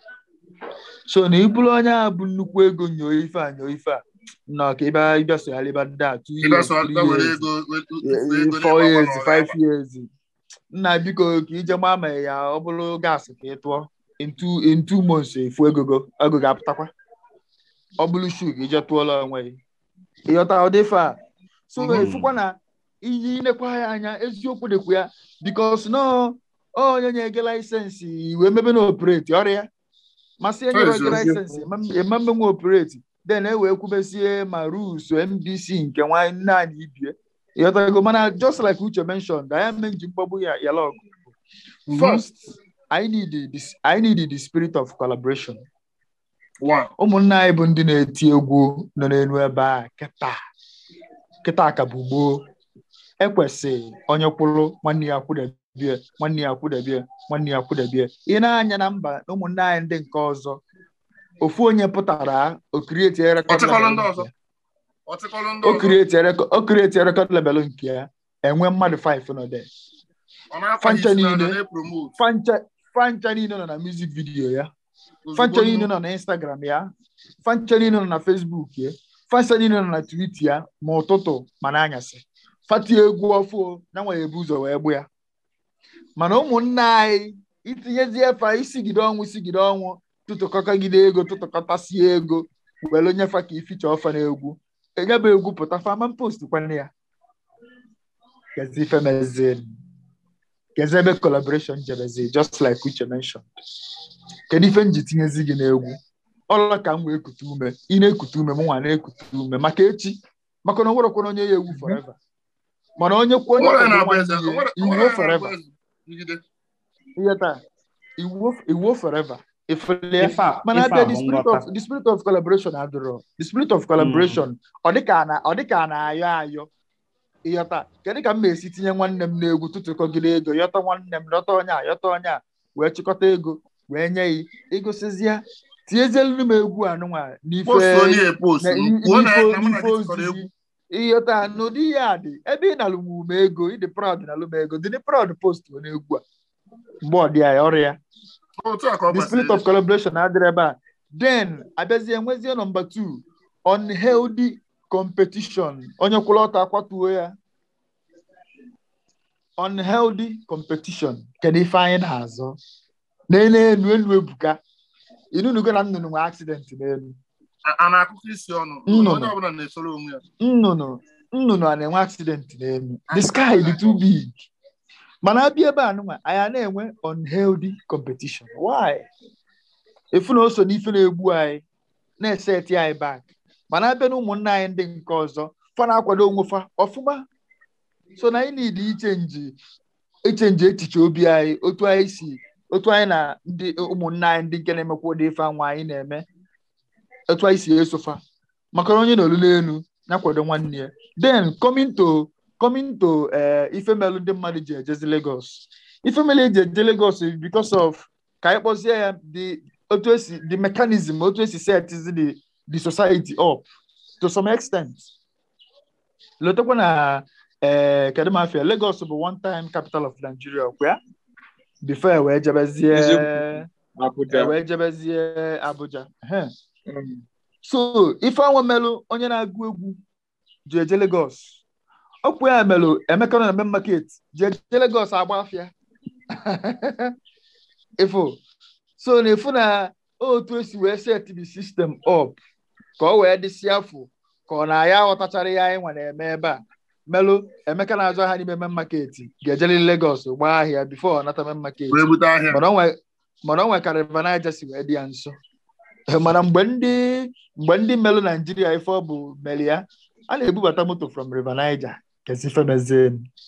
so na ibulu onye a bụ nnukwu ego nyoo ife a nyoo ife a nnọọ ka ịbịa ịbịa sogharịba ndị a two Ị years, ga-asọ three were years. ego were- Eh, were ego four n'ịgba years n'ọrụ five ya. years nna biko ka ije gbaa ma ya ọ bụrụ gaasị ka ị tụọ in two in two months efu egogo ego ga-apụtakwa ọ bụrụ shu ka ije tụọla onwe gị ịghọta ụdị ife a so Mhm. efukwa na ihe inekwa ya anya eziokwu dịkwa ya bikos no onye nye-ege laịsensị wee mebe na opereti ọrịa masị enyere gị Eziokwu. laịsensị ememme nwa opereti den e wee kwubesie ma rules mbc nke nwanyị nne anyị ibie ịghọtago mana just like uche mentioned anyị ame nji mkpọgbu ya yala ọgụ Mhm. first I need this I need the spirit of collaboration One. ụmụnna anyị bụ ndị na-eti egwu nọ n'elu ebe a kịta kịta ka bụ gboo ekwesị onye kwụrụ nwanne ya kwụdebie nwanne ya kwụdebie nwanne ya kwụdebie ị na-anya na mba na ụmụnne anyị ndị nke ọzọ ofu onye pụtara okirieti rekọd Ọchịkọrọ ndị ọzọ. Ọchịkọrọ ndị ọzọ. okirieti rekọd lebel nke ya enwe mmadụ 5 nọ there Ọ na-akwa fancha isi na niile. na-epromote. fancha fancha niile nọ na music video ya fancha niile nọ na instagram ya fancha niile nọ na facebook ya fancha niile nọ na twitter ya ma ụtụtụ ma n'anyasị fati egwu ọfụ ya nwere ebu ụzọ wee gbu ya mana ụmụnne anyị itinyezie efa isigide ọnwụ isigide ọnwụ tụtụkọkọgide ego tụtụkọtasie ego were nyefa ka ificha ọfa na egwu enyebe egwu pụta fama post kwana ya kezi ife mezie kezi ebe collaboration jebezi just like uche mentioned kedu ife m ji tinyezi gị n'egwu ọla ka m wee kute ume ị na-ekute ume m nwa na-ekute ume maka echi maka na o nwerekwana onye ya egwu forever mana onye kwuo onye Onwere kwado na-abụ nwanne eze. ya Onwere- iwuo onwere na-abụ forever eze. Jigide. ihe taa iwuo iwuo forever ifele ya ife a mana ife a abịa the bụ spirit nghọta of the spirit of collaboration adịrọ the spirit of collaboration ọ dịka a na ọ dịka a na-ayọ ayọ ịyọta kedu ka m na-esi tinye nwanne m n'egwu tụtụkọgide ego yọta nwanne m yọta onye a yọta onye a wee chịkọta ego wee nye ya igosizie tinyezielu m egwu anụnwa n'ife Post onye e post. na- i- Kwuo na n'ife na mụ na n'ife gị tikọrọ egwu. ozizi ịghọta n'ụdị ya dị ebe ị na-alụ m ume ego ịdị proud na alụm ego dị proud post onye egwu a mgbe ọ dị ya ọrụ ya Otu a ka ọ the spirit kwesịrị. of collaboration adịrị ebe a then abịazie nwezie nọmba two unhealthy competition onye kwụrụ ọtọ akwatuo ya unhealthy competition kedu ife anyị na-azọ n'elu enu elu ebuka inunugo na nnụnụ nwe accident n'elu a- a na-akụkọ isi ọnụ Nnụnụ. onye ọbụla na-esoro onwe ya nnụnụ nnụnụ a na-enwe accident n'elu the sky dị too big mana abịa ebe a nụnwa anyị a na-enwe unhealthy competition why efu na o so n'ife na-egbu anyị na-eseti anyị back mana abịa na ụmụnna anyị ndị nke ọzọ fa na-akwado onwe fa ọfụma so na anyị need ichenji ichenji echiche obi anyị otu anyị si otu anyị na ndị ụmụnna anyị ndị nke na-emekwa ụdị ife anwa anyị na-eme otu anyị si esofa maka na onye na olulu elu na-akwado nwanne ya then coming to coming to eh, ife melụ ndị mmadụ ji ejezi Lagos ife mele eji eje Lagos is because of ka anyị kpọzie ya the otu esi the mechanism otu esi set the the society up to some extent lotekwa na eh, kedu m afịa Lagos bụ one time capital of Nigeria ọkwa ya before e wee jebezie Eziokwu. e Abuja. wee jebezie Abuja Ehe. Mm. so ife anwa melụ onye na-agụ egwu ji eje Lagos ọkpụ ya melụ Emeka nọ na main market ji eje Lagos agba afịa ifo so na efu na otu esi wee set the system up ka ọ wee dịsị afọ ka ọ na ya aghọtachara ya anyị nwa na-eme ebe a melụ Emeka na-azụ ahịa n'ime main market ga-ejeli Lagos gbaa ahịa before ọ nata main market wee bute ahịa mana ọ nwe- mana ọ nwe ka River Niger si wee dị ya nso mana mgbe ndị mgbe ndị melụ Naijiria ife ọ bụ meli ya a na-ebubata moto from River Niger kezi ife mezie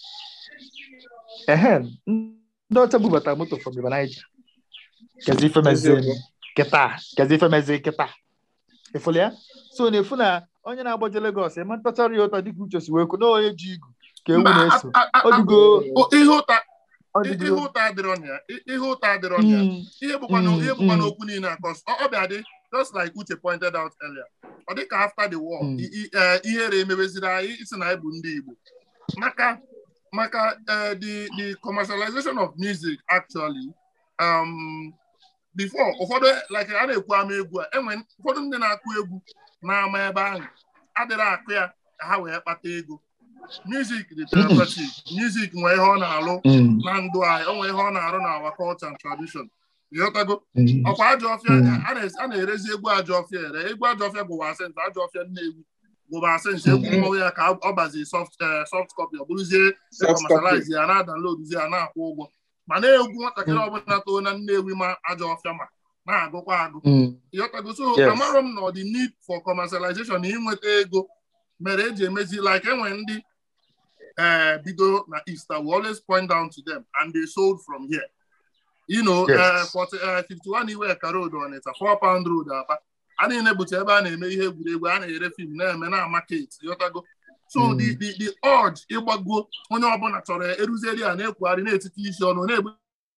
ehe ndị ọcha bubata moto from River Niger kezi ife mezie Eziokwu. kịta kezi ife mezie kịta ịfụlụ ya so na-efu na onye na-agbaje Lagos eme ntachara ya ụta dịka uche si wee kwu na onye ji igu ka ewu Mba, na-eso a- a- a- ọ dịgo o- ihe ụta ọ ihe dịgo ụta adịrọ na ya ihe ụta adịrọ na ya Mm, ihe bụkwa na Mm, ihe bụkwa mm. n'okwu niile a cause ọ ọ bịa dị just like Uche pointed out earlier ọ dị ka after the war Mm. i- i- eh, ihere emebeziri anyị isi na anyị bụ ndị Igbo maka maka eh, the the commercialization of music actually um, before ụfọdụ like a na-ekwu ama egwu a enwe ụfọdụ ndị na-akụ egwu na-ama ebe ahụ adịrị akụ ya ka ha wee kpata ego music dị therapeutic music nwee ihe ọ na-alụ mm, na ndụ anyị o nwee ihe ọ na-arụ na our culture and tradition ịghọtago mm. ọkwa ajọ ọfịa Mm. a na- a na-erezi egwu ajọ ọfịa ere egwu ajọ ọfịa gụwa asensị ajọ ọfịa Nnewi gụwa asensị egwu Mm. mmọnwụ ya ka ọ bazi soft eh, soft copy ọ bụrụzie Soft copy. commercialize ya na-adownload ya na-akwụ ụgwọ mana egwu nwatakịrị ọbụla too na Nnewi ma ajọ ọfịa ma na-agụkwa agụ Mm. ịghọtago so Yes. amarọ m na ọ dị need for commercialization na ịnweta ego mere eji emezi like enwe ndị eh, bido na East I will always point down to them and they sold from here you know Yes. eh, 40, eh, 51 Iweka Road Ọnịcha 4 pound road Aba a niile bụcha ebe a na-eme ihe egwuregwu a na-ere fim na-eme na market ịghọtago so Mm. the the the urge ịgbago onye ọbụla chọrọ ya eruzeri a na-ekwugharị na-etiti isi ọnụ na-egbu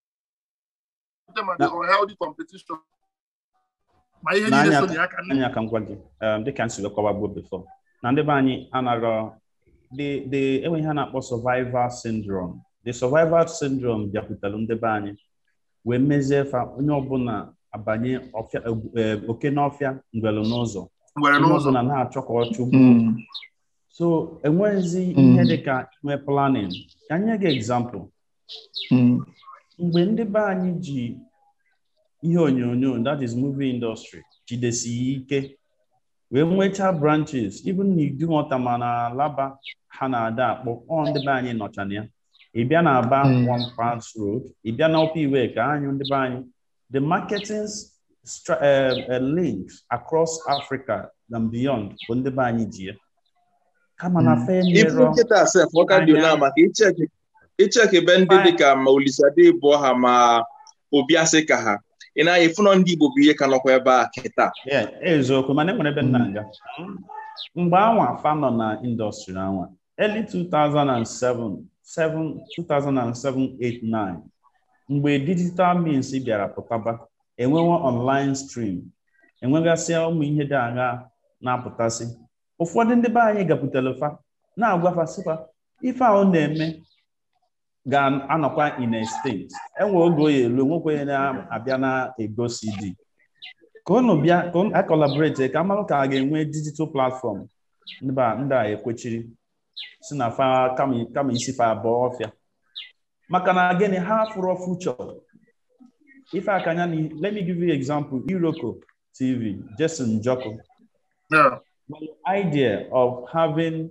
ma the unhealthy competition ma ihe niile N'anya so na ya ka nne anya ka m gwa gị um, dịka m si wee kọwagbuo before na ndị be anyị anarọ the the enwe ihe a na-akpọ survival syndrome the survival syndrome bịakwutere ndị be anyị wee mezie fa onye ọbụla abanye ọfịa eh, oke n'ọfịa ngwelu n'ụzọ nwere onye n'ụzọ ọbụla na-achọ ka ọ chụgbu Mm. so enweghịzi Mm. ihe dịka nwe planning ka anyị nye gị example Mm. mgbe ndị be anyị ji ihe onyonyo that is movie industry jidesi ike wee nwechaa branches even na idumota ma na laba ha na-ada akpọ ọ ndị be anyị nọcha na ya ị bịa na aba Mm. one pass road ị bịa na ọpa iwe ka anyị ndị be anyị the marketing stra- eh, eh, links across Africa and beyond bụ ndị be anyị ji ya kama na Mm. fe ifu nyerọ nkịta sef ọ ka dị Anya. na maka icheki icheki ebe ndị Fine. dịka ma Olisade bụ ha ma Obiasị ka ha ị na-anya ifunọ ndị Igbo bụ ihe ka nọkwa ebe a kịta Yeah, eziokwu mana enwere ebe nna nga mgbe anwa fa nọ na indọstrị anwa early 2007 7 2007 8 9 mgbe digital means bịara pụtaba enwewo online stream enwegasịa ụmụ ihe dị agha na-apụtasị ụfọdụ ndị be anyị gapụtara fa na-agwafa sịfa ife ahụ na-eme ga-anọkwa in a state enwe oge oyi elu nwekwe onye na-abịa na-ego CD ka unu bịa ka unu akọlaborate ka mmanụ ka a ga-enwe digital platform ndị ba- ndị a ekwechiri si na fa kama kama isi fa abụọ ọfịa maka na gịnị ha fụrụ future ife akanya na let me give you example Iroko TV Jason Joko Yeah. But the idea of having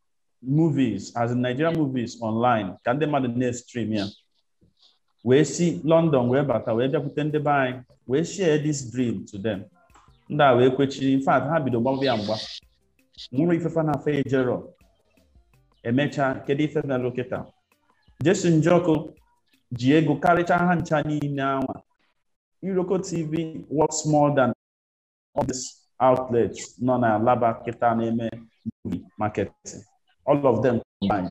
movies, as in Nigerian movies online, ka ndị mmadụ na-stream ya, wee si London wee bata wee bịakwute ndị be anyị wee share this dream to them. Ndị a wee kwechiri, in fact, ha bido gbawa ya mgba. Nwụrụ ifefe na afọ ejero. Emechaa, kedu ife melụ kịta? Jason Njoku ji ego karịchaa ha ncha niile anwa. Iroko TV works more than all these outlets nọ na Alaba kịta na-eme movie marketing. All of them combined.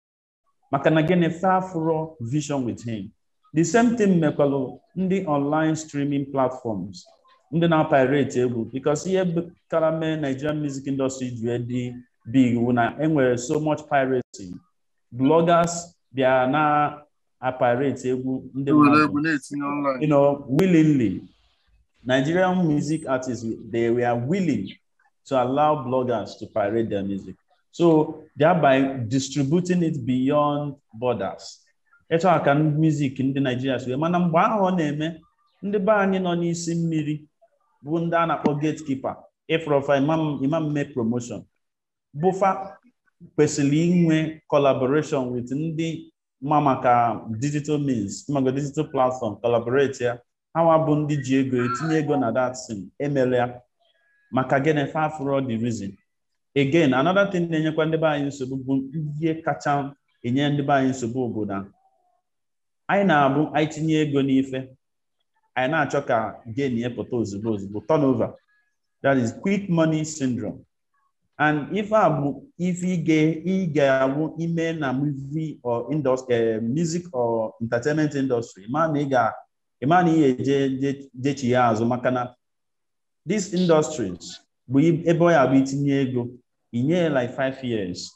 Maka na gịnị fafuro vision with him. The same thing mekwalụ ndị online streaming platforms ndị na-pirate egwu because ihe kara mee Nigerian music industry ji dị big wụ na enwere so much piracy. Bloggers bịa na apirate egwu ndị Ewere mmadụ egwu na-etinye online. you know, willingly. Nigerian music artists, they were willing to allow bloggers to pirate their music. So thereby distributing it beyond borders. Etu a ka music ndị Nigeria si wee mana mgbe ahụ ọ na-eme ndị be anyị nọ n'isi mmiri bụ ndị a na-akpọ gatekeeper ịfụrọfa imam imam mee promotion bụfa kwesịrị inwe collaboration with ndị ma maka digital means maka digital platform collaborate ya hawa bụ ndị ji ego etinye ego na that thing emela ya maka gịnị fafuro the reason again another thing na-enyekwa ndị be anyị nsogbu bụ ihe kacha enye ndị be anyị nsogbu obodo a anyị na-abụ anyị tinye ego n'ife anyị na-achọ ka gain ya pụta ozugbo ozugbo turnover that is quick money syndrome and ife a bụ ife ị ga-awụ ime na movie or industry uh, music or entertainment industry ma na ị ga ịma na ị ga-eje jechi ya azụ maka na these industries bụ ebe ọ ya bụ itinye ego inye like five years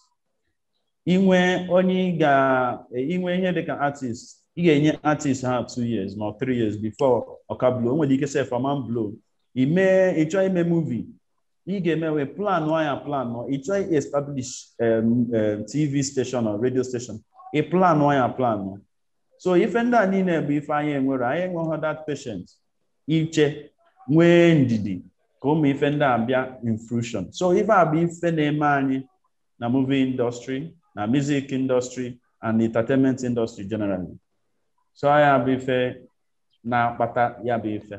inwe onye ga inwe ihe dịka artist ị ga-enye artist ha two years ma three years before ọka blow o nwere ike sef ọma blow ime ịchọ ime movie ị ga-emewe plan ya plan ị chọọ establish um, um, tv station or radio station ị plan ya plan so ife ndị a niile bụ ife anyị enwere anyị enweghị that patient iche nwee ndidi ka ụmụ ife ndị a bịa in fruition so ife a bụ ife na-eme anyị na movie industry na music industry and entertainment industry generally so ya bụ ife na-akpata ya bụ ife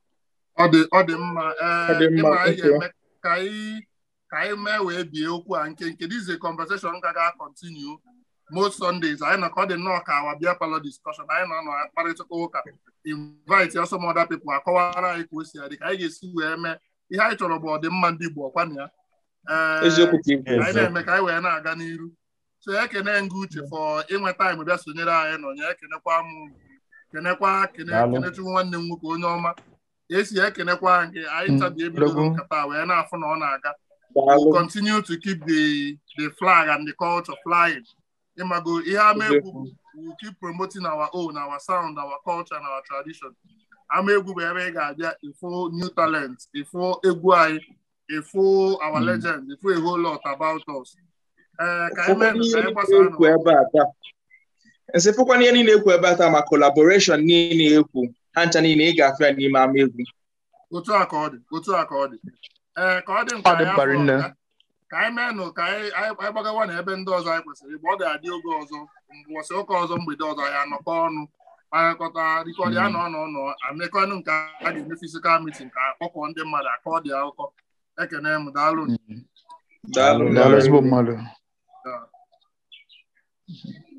Ọ dị ọ dị mma Ọ dị mma, ịma anyị okay. ga-eme ka anyị ka anyị mee wee bie okwu a nke nke this is a conversation ga ga continue most Sundays anyị nọ ka ọ dị nnọọ ka awa bịa palọ discussion anyị nọ nọ kparịta ụka invite ya some other people akọwara anyị ka o si adị ka anyị ga-esi wee mee ihe anyị chọrọ bụ ọdịmma ndị Igbo ọkwa na ya Ee, eziokwu ka ikwu anyị na-eme ka anyị wee na-aga n'iru so ekene nga uche fọ inwe taịm bịa sonyere anyị nọ nye ekenekwa m kenekwa kene Daalụ. kenechukwu nwanne m nwoke onye ọma esi ekenekwa nke anyị tabi ebidogo Daalụ. nkata wee na-afụ na ọ na-aga daalụ we'll continue to keep the the flag and the culture flying ịmago ihe ama egwu bụ we'll keep promoting our own our sound our culture and our tradition ama egwu bụ ebe ị ga-abịa ịfụ new talent ịfụ egwu anyị ịfụ our Mm. legend ịfụ a whole lot about us ee ka anyị mee Ụfọdụ ka ihe anyị niile gbasaa ekwu ebe a taa nsị fụkwana ihe niile ekwu ebe a taa ma collaboration niile ekwu ha ncha niile ị ga-afụ ya n'ime ama egwu otu a ka ọ dị otu a ka ọ dị ee ka ọ dị mkpa Ọ dị anyị mkpa afọ rinne. ka- ka anyị meenụ ka anyị anyị anyị gbagawa na ebe ndị ọzọ anyị kwesịrị ịgba ọ ga-adị oge ọzọ mbọsị ụka ọzọ mgbede ọzọ ya anọkọ ọnụ kparịkọta rikọdị anọ ọnọ ọnọ amekọnụ nke a ga-eme fisikal mitin ka akpọkọ ndị mmadụ akọ dị akụkọ ekene m daalụ daalụ Daalụ ezigbo mmadụ Yeah.